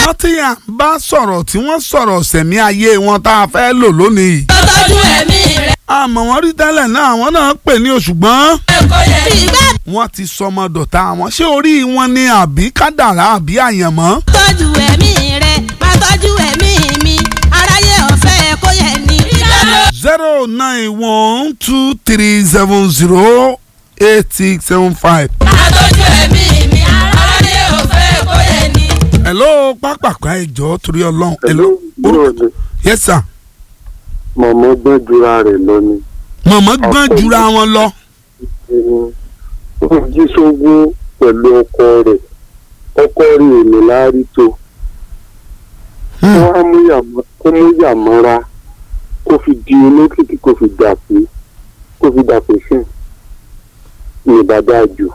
àwọn tí à ń bá sọ̀rọ̀ tí wọ́n sọ̀rọ̀ sẹ̀mí ayé wọn tá a fẹ́ lò lónìí yìí. tọ́jú ẹ̀mí rẹ̀ àmọ́ wọ́n rí tẹ́lẹ̀ náà àwọn náà pè ní òṣùgbọ́n kò yẹ. ìgbà wọ́n ti sọmọ dọ̀tá àwọn ṣé orí wọn ni àbí kádàrá àbí àyànmọ́. tọ́jú ẹ̀mí rẹ̀ má tọ́jú ẹ̀mí mi aráyé ọ̀fẹ́ kò yẹ ní. zero nine one two three seven zero eight six seven five. má tọ́jú ẹ̀mí mi aráyé ọ̀fẹ́ kò yẹ ní. hello pápákọ̀ ẹ̀jọ̀ torí ọlọ́run. hello búrò ni yes sir. mọ̀mọ́ gbọ́n jura rẹ̀ lọ ni. mọ̀mọ́ gbọ́n jura wọn lọ. ó jí sógún pẹ̀lú ọkọ rẹ̀ ọkọ rẹ̀ ò ní láárí tó Hmm. kó wá mú yàmọ́ kó mú yàmọ́ra kó fi di olókìkí kó fi dàpé kó fi dàpé sìn ní bàbá jù.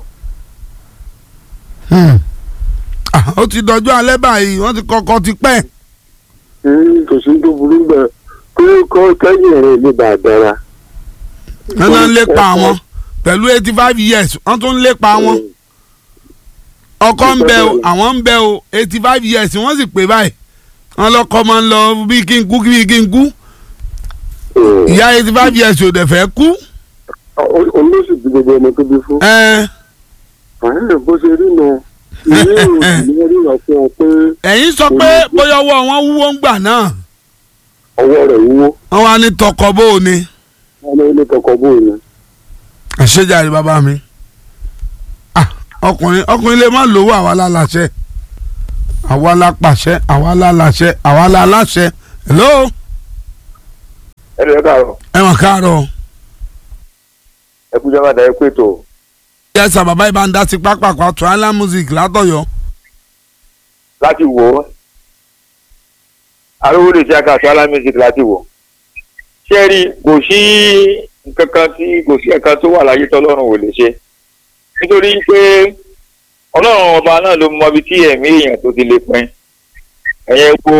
Hmm. Ah, ó ti dọjọ́ alẹ́ báyìí wọ́n ti kọ́kọ́ ti pẹ́. kò sí tó burú bẹ́ẹ̀ pé kọ́ kẹ́yìn rẹ̀ ní bàdára. wọ́n náà ń lépa wọn pẹ̀lú eighty five years wọ́n tún ń lépa wọn. ọkọ ń bẹ o àwọn ń bẹ o eighty five years wọ́n sì pé báyìí wọ́n lọ́kọ́ máa ń lọ bí kí n kú bí kí n kú ìyá eighty five years ò dẹ̀ fẹ́ kú. olóṣù tí gbogbo ọmọ tó bí fún. ẹ àárẹ̀ bó ṣe rí nà ilé ìròyìn ní orí ìwà fún ọ pé ẹ̀yin sọ pé bóyá ọwọ́ wọn wúwo ń gbà náà ọwọ́ rẹ̀ wúwo wọ́n wá ní tọkọ bó o ní. ọmọ ilé tọkọ bóyá ni. àṣejáde bàbá mi Ah, ọkùnrin ọkùnrin lè má lówó àwa láláṣẹ àwa la pàṣẹ àwa láláṣẹ àwa la láṣẹ hello ẹ lè káàárọ̀ ẹ wọn káàárọ̀ ẹ kú jọba dá ẹ pé tó yẹsà bàbá ibà ń dá sí pápákọ̀ triangle music látọ̀yọ́ láti wò ó arówó lè ṣe àkàtọ alámísìkì láti wò ṣé rí kò sí nǹkan kan tí kò sí ẹ̀ka tó wà láyé tọ́lọ́run ò lè ṣe nítorí pé ọlọ́run ọba náà ló mọ ibi tí ẹ̀mí èèyàn tó ti lè pin ẹ̀yẹ wo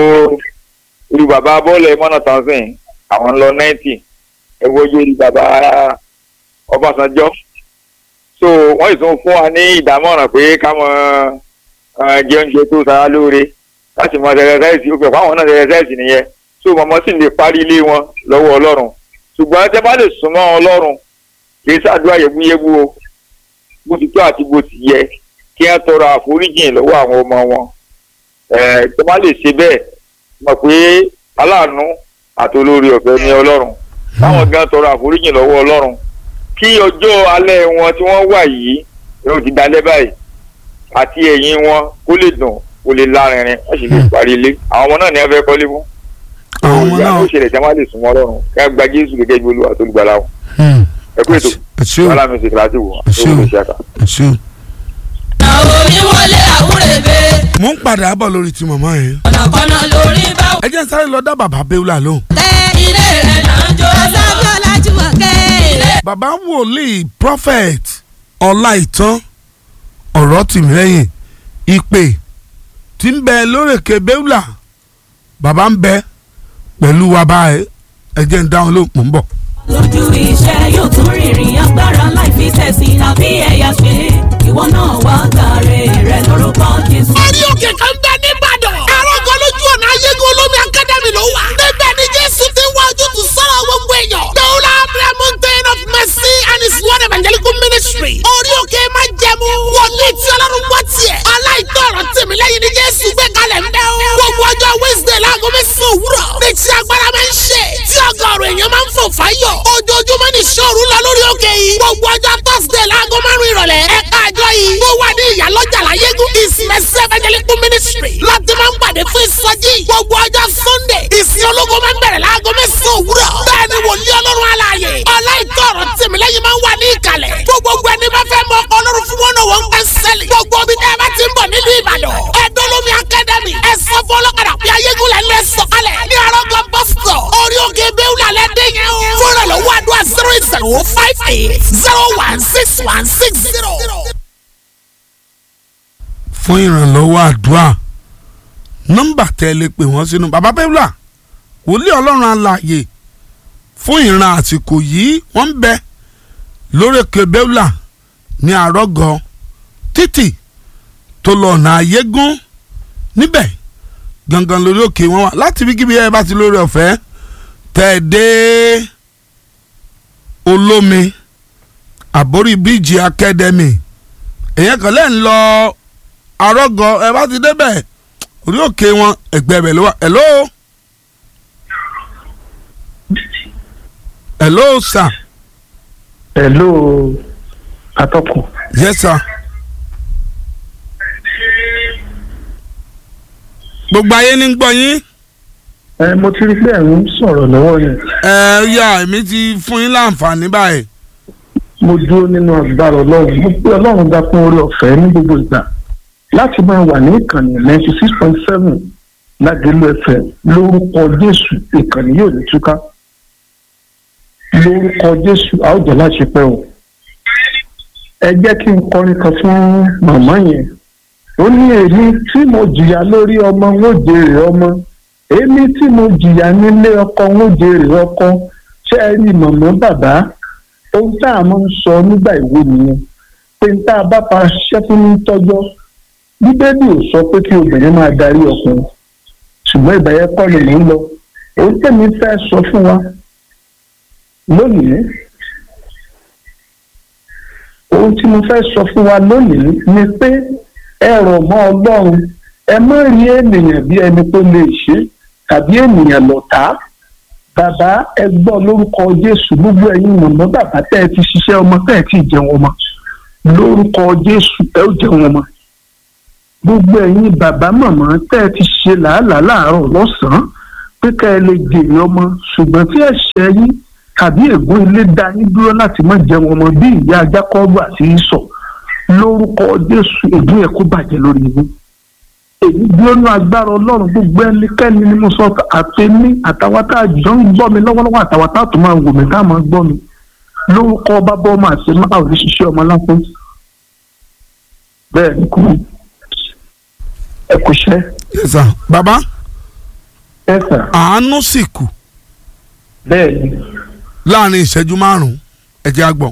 irú bàbá bọ́ọ̀lù ẹ̀mọ́nà tanzan àwọn ń lọ náìtì ẹ wo iye irú bàbá ọbásanjọ́ so wọ́n sì tún fún wa ní ìdámọ̀ràn pé ká mọ ẹ, jẹ oúnjẹ tó sara lóore láti mọ ẹsẹsẹsì ó fẹ́ fáwọn náà ẹsẹsẹsì nìyẹn so mọ̀mọ́ sì lè parí ilé wọn lọ́wọ́ ọlọ́run ṣùgbọ́n tẹ́ bá lè súnmọ́ ọlọ́run kì í ṣàdúrà yẹbúyẹbú o bó ti tó àti bó ti yẹ kí wọ́n tọrọ àforíjìn lọ́wọ́ àwọn ọmọ wọn ẹ̀ tẹ́ bá lè ṣe bẹ́ẹ̀ mọ̀ pé aláàánú àti olórí ọ̀fẹ́ ní ọlọ́run táwọn gan tọrọ àforíjìn lọ́wọ́ ọlọ́run kí ọjọ́ alẹ́ wọn tí wọ́n wà yìí yóò ti dalẹ́ báyìí àti ẹ̀yìn wọn kó lè dùn kó lè lárinrin wọ́n sì lè parí ilé àwọn ọmọ náà ní wọ́n fẹ́ kọ́lé fún àwọn ọmọ ìyá náà ló ṣẹlẹ̀ tí wọ́n lè súnmọ́ ọlọ́run kí wọ́n gba jésù gẹ́gẹ́ bí olúwa tó gbàlà wọn Hmm. ẹ kú ètò ẹ ṣé o wàhálà mi sì kíláàsì wò Ẹ ṣé o. ó lè ṣe àkà. ẹ ṣé o. àwọn oníwọlé àwúrẹ́bẹ̀ mo ń padà bọ̀ lórí ti màmá yẹn ọ̀nàkọ́nà lórí bá ẹ jẹ́ n sáré lọ dá bàbá Bẹ́úlà lóhùn. tẹ ilé rẹ̀ náà jó asábí ọ̀làjúmọ̀kẹ́ ilé bàbá wòlíì prophet ọláìtàn ọ̀rọ̀ tìmílẹ́yìn ìpè tí ń bẹ lórèké Bẹ́úlà bàbá ń bẹ pẹ̀lú wa báyìí ẹ jẹ́ ń dáhùn ló mò ń bọ̀. lójú iṣẹ́ yóò tún rìnrìn agbára láì fi tẹ̀sí àbí ẹ̀yà ṣe ìwọ náà wá gbàre rẹ lórúkọ Jésù. orí òkè kan bẹ nìbàdàn. àrògọ lójú ọ̀nà ayégun olómi akademi ló wà. níbẹ̀ ni jésù ti wá ojútùú sọ̀rọ̀ gbogbo èèyàn. dọ́wọ́lá prayer mountain of mercy and his word evangelical ministry. orí òkè máa jẹmu. wòlíì tí ọlọ́run gbọ́ tiẹ̀. aláìtọ́ ọ̀rọ̀ tèmi lẹ́yìn ni jésù gbé kalẹ̀ ń bẹ́ o. gbogbo ọjọ́ wednesday láago mẹ́sàn-án òwúrọ̀. ní ti agbára máa ń ṣe. tí ọgọ́rùn èèyàn máa ń fò fáyọ̀. ojoojúmọ́ ni ṣòru lọ lórí òkè yìí. gbogbo ọjọ́ thursday láago márùn-ún ìrọ̀lẹ́. ẹ̀ka àjọ yìí. tó wà ní ìyálọ́jà láyégún. ìsìnmẹ̀sì evangelical ministry. láti máa ń pàdé fún ìsọjí. gbogbo ọjọ́ sunday. ìsìn ológun máa ń bẹ̀rẹ̀ láago mẹ́sàn-án òwúrọ̀. bẹ́ẹ̀ ni wòlíì ọlọ́run alààyè. ọláìtọ́ ọ̀rọ̀ tìmílẹ́yìn máa ń wà ní ìkàlẹ̀. fún gbogbo ẹni bá fẹ́ mọ ọkọ ọlọ́run fún wọn náà wọ́n ń pẹ́ sẹ́lẹ̀. gbogbo omi tẹ́ ẹ bá ti ń bọ̀ nílùú ìbàdàn. ẹ̀dọ́lómi academy ẹ̀sọ́ fún ọlọ́kadà pé ayégúnlẹ̀ ń lọ sọ̀kalẹ̀. ní arọ́gọ́ bọ́sítọ̀ orí òkè bẹ́ẹ̀wùlà lẹ́dẹ̀ yẹn o. fúnra lọ́wọ́ àdúrà zero eight zero five eight zero one six one six zero. fún ìrànlọ́wọ́ àdúrà nọ́mbà tẹ́ ẹ lè pè wọ́n sínú bàbá Bẹ́úlà wòlíì ọlọ́run alààyè fún ìran àsìkò yìí wọ́n ń bẹ lórèké Bẹ́úlà ní àrọ́gọ títì tó lọ ọ̀nà àyégún níbẹ̀ gangan lórí òkè wọn wà láti bí kíbi ẹ bá ti lórí ọ̀fẹ́ tẹ̀ dé olómi àbórí bíjì akademi èyàn kan lẹ́yìn lọ arọ́gọ ẹ bá ti débẹ̀ orí òkè wọn ẹgbẹ́ bẹ̀ ló wà hello hello sir Hello atọ́kùn. yes sir gbogbo ayé ní gbọ́ yín ẹ mo ti rí pé ẹ̀ ń sọ̀rọ̀ lọ́wọ́ yẹn ẹ yá èmi ti fún yín láǹfààní báyìí mo dúró nínú agbára ọlọ́run mo pé ọlọ́run dá fún orí ọ̀fẹ́ ní gbogbo ìgbà láti máa wà ní ìkànnì ninety six point seven lágbèlú ẹ̀fẹ̀ lórúkọ jésù ìkànnì yóò ní túká lórúkọ jésù a ó jẹ́ láti pẹ́ o ẹ jẹ́ kí n kọrin kan fún màmá yẹn ó ní èmi tí mo jìyà lórí ọmọ ń ó jèrè ọmọ èmi tí mo jìyà nílé ọkọ ń ó jèrè ọkọ ṣé ẹ rí màmá bàbá ohun tá a máa ń sọ nígbà ìwé nìyẹn pé n tá a bá pa ṣiṣẹ́ fún ní tọ́jọ́ bíbélì ò sọ pé kí obìnrin máa darí ọkùnrin ṣùgbọ́n ìgbà yẹn kọ́ ni mò ń lọ ohun tẹ̀mí fẹ́ sọ fún wa lónìí ohun tí mo fẹ́ sọ fún wa lónìí ni pé ẹ rọ̀ mọ́ ọlọ́run ẹ má rí ènìyàn bí ẹni tó lè ṣe tàbí ènìyàn lọ̀tá bàbá ẹ gbọ́ lórúkọ jésù gbogbo ẹ̀yin mọ̀mọ́ bàbá tẹ́ ẹ ti ṣiṣẹ́ ọmọ tẹ́ ẹ ti jẹun ọmọ lórúkọ jésù ẹ ó jẹun ọmọ gbogbo ẹ̀yin bàbá mọ̀mọ́ tẹ́ ẹ ti ṣe làálàá láàárọ̀ lọ́sàn-án pé ká ẹ lè jèrè ọmọ ṣùgbọ́n tí ẹ̀ṣẹ̀ yín tàbí ègún ilé dá yín dúró láti má jẹun ọmọ bí ìyá jákọ́bù àti ìsọ̀ lórúkọ jésù ègún yẹn kó bàjẹ́ lórí yín èyí dúró ní agbára ọlọ́run gbogbo ẹnikẹ́ni ni mo sọ àtẹ̀mí àtàwọn tá a jọ ń gbọ́ mi lọ́wọ́lọ́wọ́ àtàwọn tá a tún máa wò mí tá a máa gbọ́ mi lórúkọ bábọ́ ọmọ àti máa ò ní ṣiṣẹ́ ọmọ lásán bẹ́ẹ̀ ni kò ẹ kò ṣẹ́ yes sir baba ẹ sà àánú sì kù bẹ́ẹ̀ ni láàrin ìṣẹ́jú márùn-ún ẹ jẹ́ á gbọ́.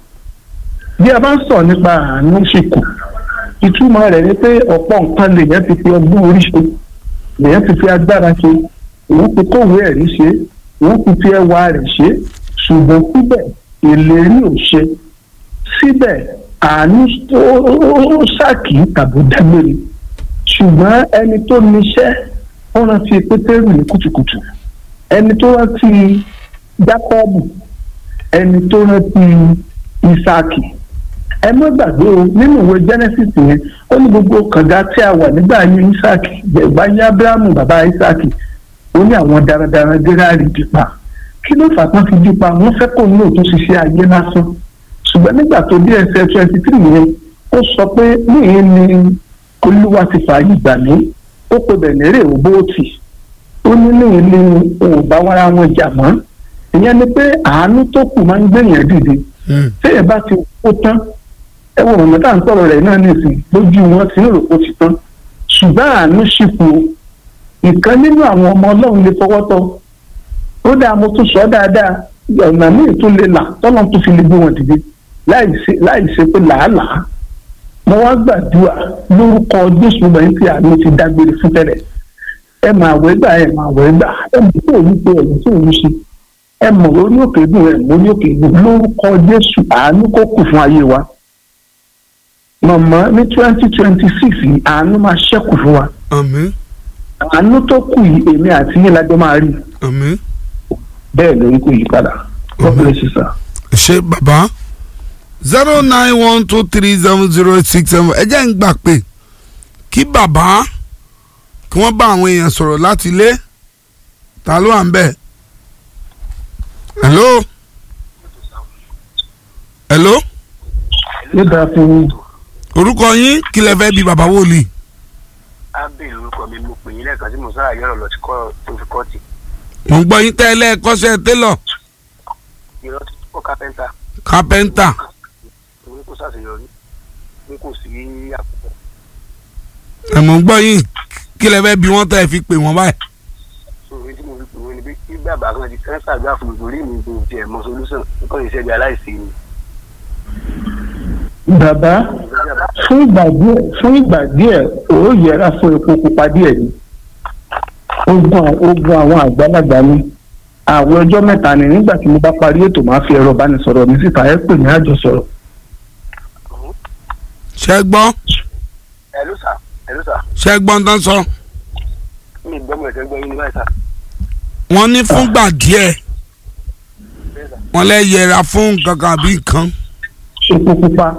bí a bá ń sọ nípa àánú sì kù ìtumọ̀ rẹ̀ ni pé ọ̀pọ̀ nǹkan lèèyàn ti fi ọgbọ́n orí ṣe lèèyàn ti fi agbára ṣe òun ti kówé ẹ̀rí ṣe òun ti fi ẹwà rẹ̀ ṣe ṣùgbọ́n síbẹ̀ ìlérí ò ṣe síbẹ̀ àánú ó ṣàkì tàbí dágbére ṣùgbọ́n ẹni tó níṣẹ́ ó rántí pétérù ní kùtùkùtù ẹni tó rántí jákọ́ọ̀bù ẹni tó rántí ìsáàkì ẹ má gbàgbé o nínú ìwé genesis yẹn ó ní gbogbo kànga tí a wà nígbà yẹn isaac ìgbà yẹn abrahamu bàbá isaac ó ní àwọn darandaran gérárì dípa kí ló fà tán fi dípa wọ́n fẹ́ kó ní òtún ṣiṣẹ́ ayé lásán ṣùgbọ́n nígbà tó dé ẹsẹ̀ twenty three yẹn ó sọ pé níyẹn ni olúwa ti fààyè gbà mí ó pe bẹ̀nẹ́rẹ̀ òbóòtì ó ní níyẹn ni òun bá wára wọn jà mọ́ ìyẹn ni pé àánú tó kù máa ń gbẹ̀yàn dìde téèyàn bá ti kó tán ẹ wo ọ̀nà tá à ń sọ̀rọ̀ rẹ̀ náà nìsín lójú wọn ti ń rò ó ti tán ṣùgbọ́n àánú ṣìkò ìkan nínú àwọn ọmọ ọlọ́run lè fọwọ́ tọ́ ó dáa mo tún sọ dáadáa ọ̀nà míì tún lè là tọ́lọ́ tún fi lè gbé wọn dìde láì ṣe pé làálàá mo wá gbàdúrà lórúkọ jésù lẹ́yìn tí àánú ti dágbére fún tẹ́lẹ̀ ẹ máa wẹ́ gbà ẹ máa wẹ́ gbà ẹ mọ̀ tó òun pé ẹ̀yìn tó òun ṣe ẹ mọ̀ lórí òkè dùn ẹ mọ̀ lórí òkè dùn lórúkọ jésù àánú kó kù fún ayé wa mọ̀mọ́ ní twenty twenty six yìí àánú máa ṣẹ́kù fún wa àmín àánú tó kù yìí èmi àti yín lájọ máa rí àmín bẹ́ẹ̀ lórí kò yí padà God bless you sir. ṣe bàbá zero nine one two three seven zero six seven ẹ jẹ́ ń gbà pé kí bàbá kí wọ́n bá àwọn èèyàn sọ̀rọ̀ láti ilé ta ló wà ń bẹ̀ hello hello yóò dáa fún yín orúkọ yín kí lẹ fẹ́ bí bàbá wòlíì ábẹ́ orúkọ mi mo pè yín lẹ́ẹ̀kan tí mo sára yọ̀rọ̀ lọ sí kọ́ tó fi kọ́ọ̀tì mo ń gbọ́ yín tẹ́lẹ̀ kọ́ṣẹ́ télọ̀ irọ́ tó kọ́ kápẹ́ńtà kápẹ́ńtà òun kò ṣàṣeyọrí n kò sí àkókò ẹ̀ mo ń gbọ́ yín kí lẹ fẹ́ bí wọ́n tẹ́ ẹ fi pè wọ́n báyìí sórí tí mo fi pè wọ́n ni pé kí bàbá kan ti sẹ́ńsà àgbà fún mi torí mi kò tiẹ̀ mọ solúsàn nǹkan ìṣẹ́ bí aláìsí ni. bàbá fún ìgbà díẹ̀ fún ìgbà díẹ̀ ó yẹra fún epo pupa díẹ̀ ni ogun ogun àwọn àgbàlagbà ni àwọn ọjọ́ mẹ́ta ni nígbà tí mo bá parí ètò máa fi ẹ̀rọ ìbánisọ̀rọ̀ mi síta ẹ pè ní àjọsọ̀rọ̀. ṣe gbọ́ ẹ̀lú sà ẹ̀lú sà ṣe gbọ́ ń tán sọ mi gbọ́ mọ̀ ẹ̀sẹ̀ gbọ́ yín ní báyìí sà. wọ́n ní fúngbà díẹ̀ bẹ́ẹ̀ sà. wọ́n lè yẹra fún nǹkan kan àbí nǹkan epo pupa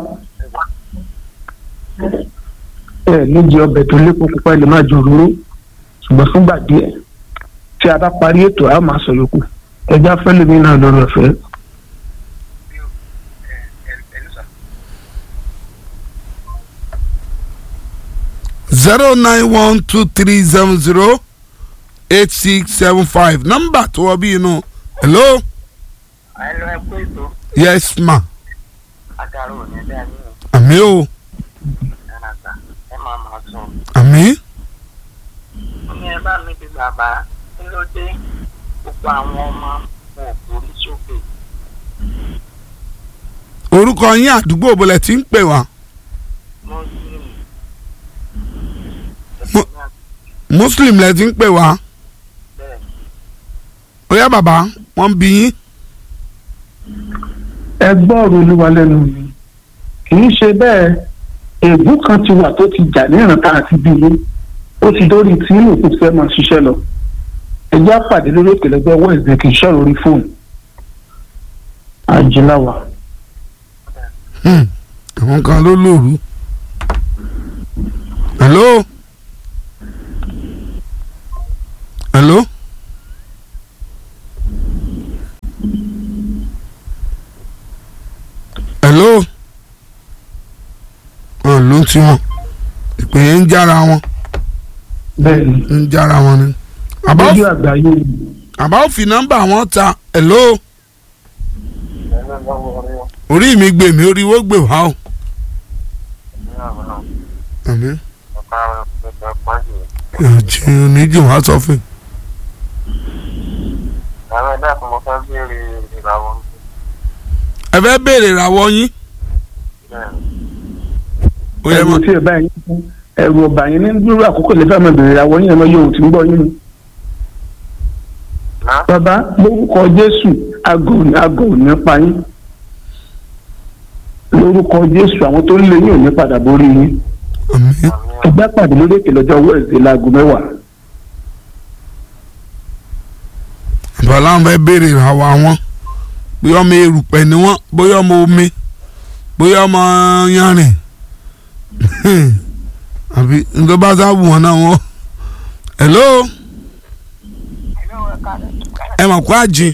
ẹ níjẹ ọbẹ̀ tó lépo pupa ẹ lè má jẹ òróró ṣùgbọ́n fúngbà díẹ̀ tí a bá parí ètò a máa sọ yòókù ẹja fẹ́lẹ́ mi náà lórí ọ̀fẹ́ ẹ̀lú sà. zero nine one two three seven zero eight six seven five nọ́mbà tó wọ bí inú hello ẹ̀lú ẹ pé ètò yes ma àtàrà òní dá ní àmì o ẹ̀rọ sà ẹ máa máa sọ. àmì ní ẹ bá mi bí bàbá kí ló dé gbogbo àwọn ọmọ wọn ò borí sókè. orúkọ yín àdúgbò bọ̀lẹ̀ tí ń pè wá muslim. Mo- muslim lẹ ti ń pè wá bẹ́ẹ̀ ó yá bàbá wọ́n ń bí yín ẹ gbọ́ ọ̀rọ̀ olúwa lẹ́nu mi kì í ṣe bẹ́ẹ̀ ègún kan ti wà tó ti jà ní ìrántá àti bíi ó ti dórí tí inú òkú fẹ́ máa ṣiṣẹ́ lọ ẹjẹ́ àpàdé lórí òkèlẹ́gbẹ́ wẹ́ẹ̀sì kì í ṣọ̀rọ̀ orí fóònù àjìláwà Hmm, àwọn kan ló lóru hello hello hello wọn ló ń tí wọn ìpè yẹn ń jára wọn bẹ́ẹ̀ ni ń jára wọn ni àbá lójú àgbáyé àbá ò fi nọ́mbà wọn ta hello orí mi gbè mí orí wo gbè wá o àmín ìjì oníjì wá sọ fún àwọn ẹ̀dá kan mo fẹ́ béèrè ìràwọ̀ ẹ fẹ́ béèrè ìràwọ̀ yín ó yẹ ẹ̀rù mọ́ tí ẹ báyìí ẹ̀rù ọba yín ní dúró àkókò lè fẹ́ máa bèrè ìràwọ̀ yín ẹ̀ máa yóò tí ń gbọ́ yín ni. náà bàbá lórúkọ jésù aago aago ò ní pa yín lórúkọ jésù àwọn tó ń lé yín ò ní padà borí yín àmín ẹgbẹ́ pàdé lórí èkè lọ́jọ́ wẹ́ẹ̀sì láago mẹ́wàá ìbọ̀lá wọn fẹ́ béèrè ìràwọ̀ àwọn bóyá ọmọ erùpẹ̀ ni wọ́n bóyá ọmọ omi bóyá ọmọ yanrìn àbí nítorí bá sábù wọn náà wọ́n hello ẹ mọ̀ kó àjìn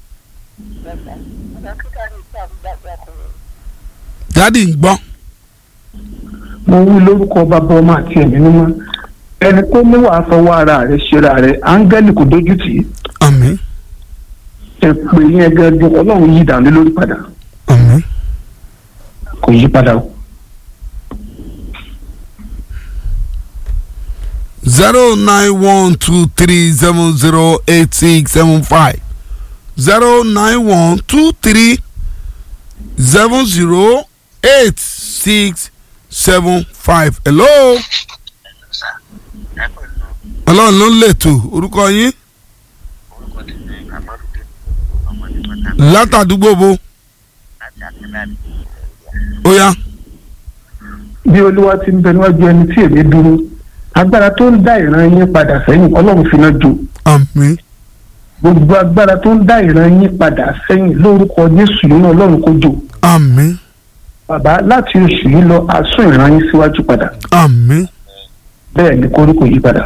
dádì ń gbọ́ mo wí lórúkọ bàbá ọmọ àti ẹ̀mí mímọ́ ẹni tó ní wàá fọwọ́ ara rẹ̀ ṣera rẹ̀ áńgẹ́lì kò dójú tì í àmín ẹ pè yín gẹ́gẹ́ ọlọ́run yí dànù lórí padà àmín kò yí padà o. zero nine one two three seven zero eight six seven five zero nine one two three seven zero eight six seven five hello ẹ pẹ̀lú ọlọ́run ló ń lètò orúkọ yín orúkọ tí ní àmọ́dúdé ọmọdé pátá látàdúgbò bo láti àtẹnáàdì ó yá bí olúwa ti ń bẹ níwájú ẹni tí èmi dúró agbára tó ń dá ìran yín padà sẹ́yìn ọlọ́run fi náà jò àmín gbogbo agbára tó ń dá ìran yín padà sẹ́yìn lórúkọ jésù nínú ọlọ́run kó jò àmín bàbá láti oṣù yìí lọ asún ìran yín síwájú padà àmín bẹ́ẹ̀ ni koríko yí padà.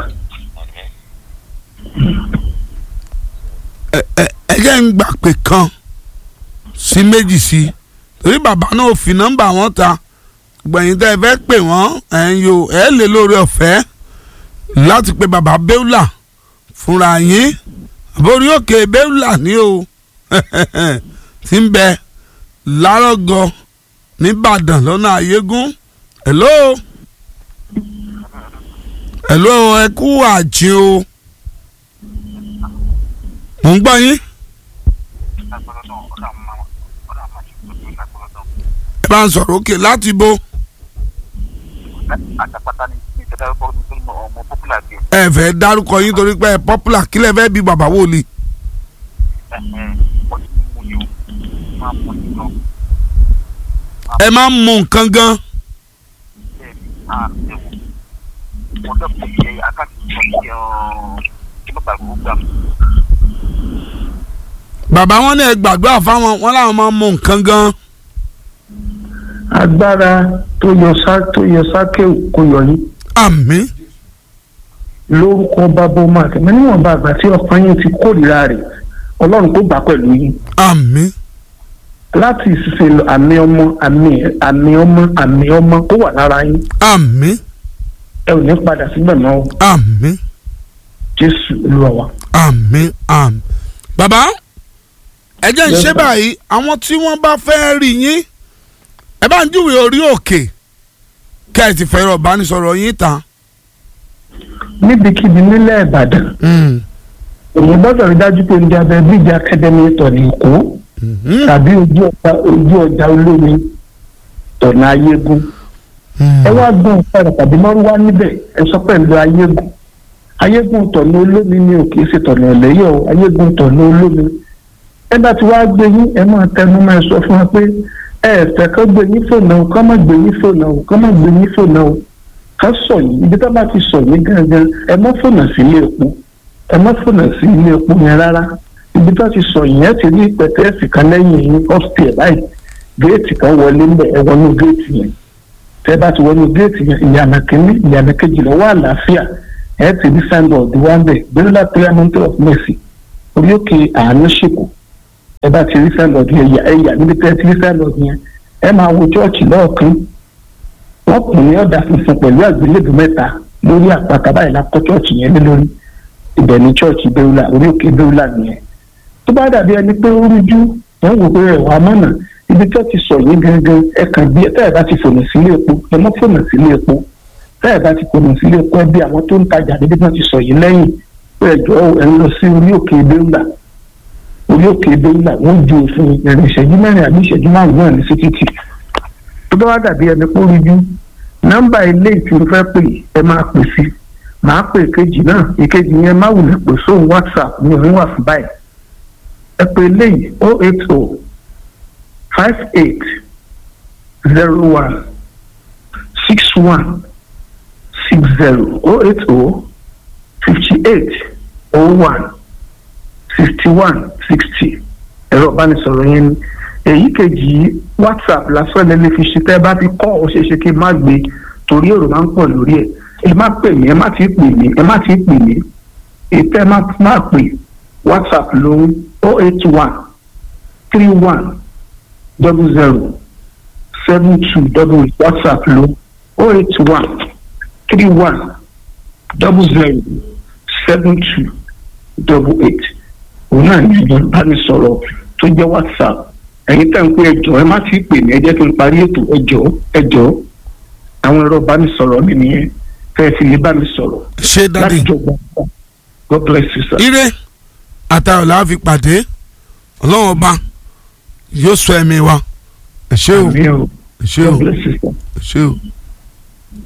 ẹ ẹ ẹ jẹ́ ń gbà pé kan sí méjì sí torí bàbá náà ò fi nọ́mbà wọn ta gbẹ̀yìn tẹ́ ẹ fẹ́ pè wọ́n ẹ̀ ń yo ẹ̀ lè lórí ọ̀fẹ́ láti pe bàbá Bẹ́úlà fúnra yín àbórí òkè Bẹ́úlà ní o ti ń bẹ lárọ́gọ nìbàdàn lọ́nà ayégún hello hello ẹ kú àjìn o mò ń gbọ́ yín lágbọ́dọ̀ ọ̀dà máa ọ̀dà máa ṣe pẹ̀lú lágbọ́dọ̀ ẹ bá ń sọ̀rọ̀ òkè láti bo àtàpátá ní ìjọba dárúkọ nínú ọmọ popular game ẹ fẹ́ dárúkọ yín torí pé ẹ popular kílẹ̀ fẹ́ bí bàbá wòlíì. wọ́n ti mú yìí o máa mú yìí náà ẹ máa ń mú nǹkan gan. bẹ́ẹ̀ ni a ẹ̀wọ̀ wọ́n dẹ́kun yẹ akáàtì sọ ní kí ló gbàgbọ́ gbà mí. bàbá wọn ní ẹ gbàdúrà fáwọn wọn làwọn máa ń mú nǹkan gan. agbára tó yọ sá tó yọ sáké kò yọ yín àmín lórúkọ bàbá ọmọ àtẹmẹ níwọ̀nba àgbà tí ọkàn yín ti kórìíra rẹ̀ ọlọ́run kó gbà pẹ̀lú yín àmín láti ìsinsìnyí lọ àmì ọmọ àmì àmì ọmọ àmì ọmọ kó wà lára yín àmín ẹ ò ní padà síbẹ̀ mọ́ o àmín jésù olúwa wa. àmín àmín. bàbá ẹ jẹ́ ń Yes, ṣe sir. báyìí àwọn tí wọ́n bá fẹ́ rí yín ẹ bá ń júwe orí òkè kẹ́ ẹ ti fẹ́ràn ìbánisọ̀rọ̀ yín tán. níbikíbi nílẹ̀ ìbàdàn èyí gbọ́dọ̀ rí dájú pé ní abẹ́ bíjì akademi tọ̀nà èkó tàbí ojú ọjà ojú ọjà olómi tọ̀nà ayégún ẹ wá gbọ́n ọ̀kadà tàbí mọ́rúwá níbẹ̀ ẹ sọ pẹ̀lú ayégún ayégún tọ̀nà olómi ni ò kìí ṣe tọ̀nà ẹ̀lẹ́yọ̀ o, ayégún tọ̀nà olómi ẹ bá ti wá gbé yín ẹ máa tẹnu máa sọ fún wa pé ẹ ẹ fẹ́ kọ́ gbé yín fònà o kọ́ má gbé yín fònà o kọ́ má gbé yín fònà o ká sọ yìí ibi tó bá ti sọ yìí gangan ẹ má fònà sí ilé epo ẹ má fònà sí ilé epo yẹn rárá ibi tó ti sọ yìí ẹ ti rí pẹ̀tẹ́ẹ̀sì kan lẹ́yìn yín ọ́fíìsì báyìí géètì kan wọlé ń bẹ̀ ẹ wọnú géètì yẹn tẹ bá ti wọnú géètì yẹn ìyànà kínní ìyànà kejì lọ́wọ́ àlàáfíà ẹ ti rí signboard wá ń bẹ̀ bẹ́rẹ̀lá prayer mountain of mercy orí òkè àánú ṣèkù ẹ bá ti rí signboard yẹn ẹ̀yà ẹ̀yà níbi tẹ́ ti rí signboard yẹn ẹ máa wo chọ́ọ̀chì lọ́ọ̀kan wọ́n kùn ní ọ̀dà funfun pẹ̀lú àgbélébùú mẹ́ta lórí àpáta báyìí la kọ́ chọ́ọ̀chì yẹn lé lórí ibẹ̀ ní chọ́ọ̀chì bẹ́rùlà orí òkè bẹ́rùlà nìyẹn tó bá dàbí ẹni pé ó rújú wọ́n wò pé ẹ̀wà mọ́nà ibi tí wọ́n ti sọ yìí gangan ẹ kàn bí ẹ tẹ́ẹ̀ bá ti fònà sílé epo ẹ mọ́ fònà sílé epo tẹ́ẹ̀ bá ti fònà sílé epo ẹ bí àwọn tó ń tajà níbi tí wọ́n ti sọ yìí lẹ́yìn pé ẹjọ́ ẹ ń lọ sí orí òkè bẹ́rùlà orí òkè bẹ́rùlà wọ́n ju òfin ìrìn ìṣẹ́jú mẹ́rin àbí ìṣẹ́jú márùn-ún náà ní sí títì tó bá wá dàbí ẹni pé ó rújú nọ́mbà ilé tí mo fẹ́ pè ẹ máa pè sí màá pè ìkejì náà ìkejì yẹn má wulẹ̀ pè sóhun whatsapp ní òun wà fún báyìí ẹ pè eléyìí o eight o five eight zero one six one six zero o eight o fifty eight o one sixty one sixty ẹ̀rọ ìbánisọ̀rọ̀ yẹn ni èyí kejì yìí whatsapp lásán lẹ́lẹ́ fi ṣe tẹ́ ẹ bá ti kọ́ ọ ṣeéṣe kí n má gbé torí èrò máa ń pọ̀ lórí ẹ̀ ẹ má pè mí ẹ má ti pè mí ẹ má ti pè mí ètò ẹ má má pè whatsapp lóhun o eight one three one double zero seven two double eight whatsapp lóhun o eight one three one double zero seven two double eight òun náà ní ẹ̀rọ ìbánisọ̀rọ̀ tó jẹ́ whatsapp ẹ̀yin tẹ̀ ń pé ẹjọ́ ẹ má ti pè mí ẹ jẹ́ kí n parí ètò ẹjọ́ ẹjọ́ àwọn ẹ̀rọ ìbánisọ̀rọ̀ mi nìyẹn fẹ́ ẹ fi lè bá mi sọ̀rọ̀ ṣé dádì láti jọ gbọ́ God bless you sir. ire àtàwọn làá fi pàdé ọlọ́run ọba yóò sọ ẹ̀mí wa ẹ ṣé o Àmín o. ẹ ṣé o God bless you sir. ẹ ṣé o.